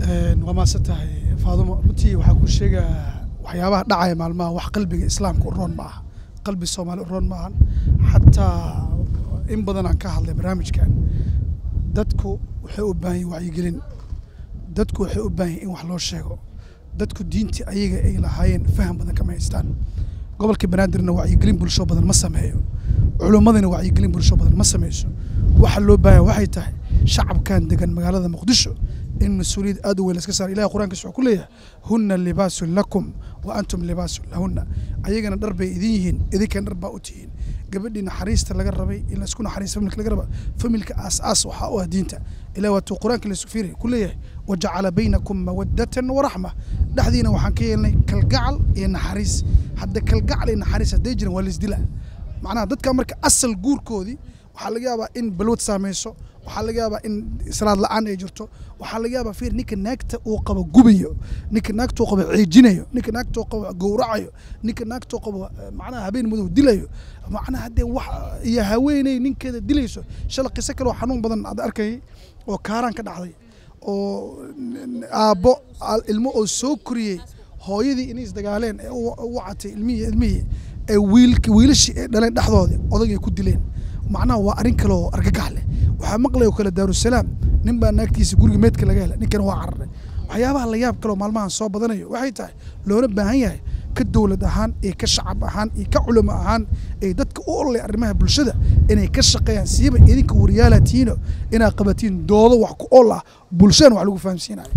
waa maasan tahay faadumo runtii waxaa kuu sheegaa waxyaabaha dhacaya maalmaha wax qalbiga islaamka u roon ma aha qalbi soomaali u roon ma ahan xataa in badan aan ka hadlay barnaamijkan dadku waxay u baahan yihin wacyigelin dadku waxay u baahan yihin in wax loo sheego dadku diintii ayaga ay lahaayeen faham badan kama haystaan gobolka banaadirna wacyigelin bulsho badan ma sameeyo culummadina wacyigelin bulsho badan ma sameyso waxa loo baahan waxay tahay shacabkan degan magaalada muqdisho in mas-uuliyad aad u weyn laska saaro ilahi qur'ankiisa wuxuu ku leeyahay hunna libaasun lakum wa antum libaasun lahunna ayagana dhar bay idin yihiin idinkana dhar baa u tihiin gabadhii naxariista laga rabay in laisku naxariista familka laga raba familka aas-aas waxaa u ah diinta ilahi waatuu qur-aanka laysu fiiri ku leeyahay wajacala baynakum mawaddatan waraxma dhexdiina waxaan ka yeelnay kalgacal iyo naxariis hadda kalgacal iyo naxariis hadday jiran waa laisdila macnaha dadka marka asal guurkoodii waxaa laga yaabaa in balwad saameyso waxaa laga yaabaa in salaad la-aan ay jirto waxaa laga yaabaa fiir ninka naagta uu qabo gubayo ninka naagta uu qabo ciijinayo ninka naagta uu qabo gowracayo ninka naagta uu qabo macnaha habeen madow dilayo macnaha haddee wax iyo haweeney ninkeeda dilayso shala qiso kaloo xanuun badan aad arkayay oo kaaraan ka dhacday oo aabbo ilmo oo soo koriyey hooyadii inay isdagaaleen ee u wacatay ilmihii ilmihii ee wiilki wiilashii ay dhaleen dhexdoodii odagay ku dileen macnaha waa arrin kale oo argagax leh waxaa maqlaya oo kale daarusalaam nin baa naagtiisa guriga meedka laga helay ninkana waa cararay waxyaabaha la yaab kaleoo maalmahan soo badanayo waxay tahay loola baahan yahay ka dowlad ahaan iyo ka shacab ahaan iyo ka culamo ahaan ay dadka u ololay arrimaha bulshada inay ka shaqeeyaan siiba idinka waryaala tihiino inaad qabatiin doodo wax ku ol ah bulshadana wax lagu fahamsiinayo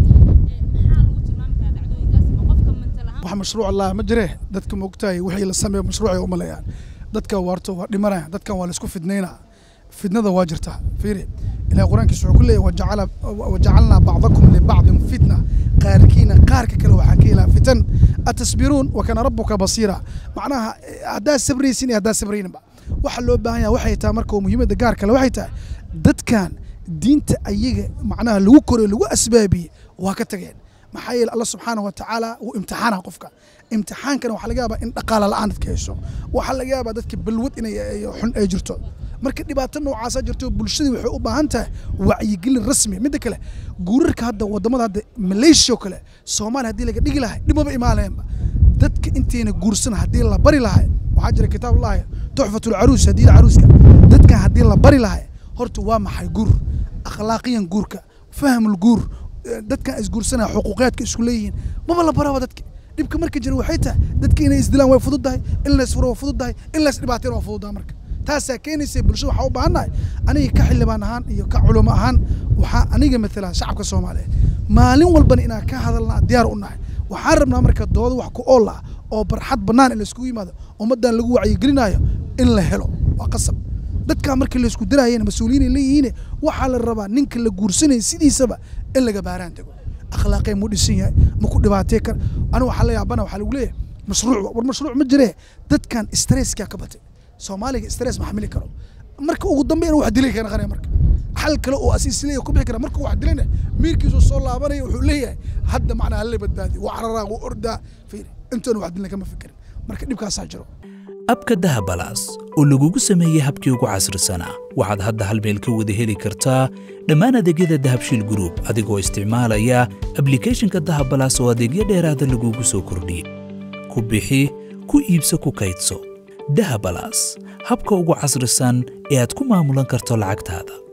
wax mashruuc allah ma jiree dadka moogtahay wixii la sameeyo mashruucay u maleeyaan dadka waarto waa dhimanaya dadkan waa laisku fidnaynaa fitnada waa jirtaa fiiri ilahi qur-aankiisa wuxuu ku leeyahy wajacala wajacalnaa bacdakum libacdin fitna qaarkiina qaarka kale waxaan ka helaa fitan atasbiruun wa kana rabuka basiira macnaha haddaad sabraysin iyo haddaad sabrayninba waxa loo baahan yaha waxay tahay marka muhiimadda gaar kale waxay tahay dadkan diinta ayaga macnaha lagu koray lagu asbaabiyey waa ka tageen maxaa yeele allah subxaana wa tacaala wuu imtixaana qofka imtixaankana waxaa laga yaabaa in dhaqaala la-aan dadka hayso waxaa laga yaabaa dadka balwad inay xun ay jirto marka dhibaato noocaasa jirto bulshadii waxay u baahan tahay wacyigelin rasmi midda kale guurarka hadda wadamada hadda malaysia oo kale soomaaliya haddii laga dhigi lahay dhibmaba imaaneenba dadka intayna guursan haddii la bari lahay waxaa jira kitaab lahay tuxfatu lcaruus hadiida caruuska dadkan haddii la bari lahay horta waa maxay guur akhlaaqiyan guurka fahmul guur dadkan isguursanaya xuquuqiyaadka isku leeyihiin maba la baraba dadka dhibka marka jira waxay tahay dadka inay isdilaan way fududdahay in la isfuro waa fududdahay in la isdhibaateen waa fududdahay marka taasaa keenaysa bulshada waxaa u baahannahay aniga ka xildhibaan ahaan iyo ka culamo ahaan waxaa aniga matala shacabka soomaaliyeed maalin walbana inaan ka hadalnaa diyaar u nahay waxaan rabnaa marka dooda wax ku ool ah oo barxad bannaan in laiskugu yimaado ummaddan lagu wacyigelinaayo in la helo waa qasab dadkaa markii laisku diraayeen mas-uuliyiin leeyihiin waxaa la rabaa ninka la guursanaya sidiisaba in laga baaraan dego akhlaaqee mu dhisan yahay ma ku dhibaatee kar anigu waxaa la yaabana waxaa lagu leeyahay mashruuc war mashruuc ma jiree dadkan stresskaa ka batay soomaaliga stress ma xamili karo marka ugu dambe inuu wax dilay ka naqanaya marka xal kale oo asiisleeya ku bixi kara marka wax dilayna miirkiisu soo laabanaya wuxuu leeyahay hadda macnaa hala badbaadi waa cararaa waa ordaa fiiri intoona wax dilna kama fikirin marka dhibkaasaa jiro abka dahabalaas oo lagugu sameeyey habkii ugu casrisanaa waxaad hadda hal meel ka wada heli kartaa dhammaan adeegyada dahabshiil gruub adigoo isticmaalaya ablikhethonka dahabalaas oo adeegyo dheeraada lagugu soo kordhiyey ku bixi ku iibso ku kaydso dahabalaas habka ugu casrisan ee aad ku maamulan karto lacagtaada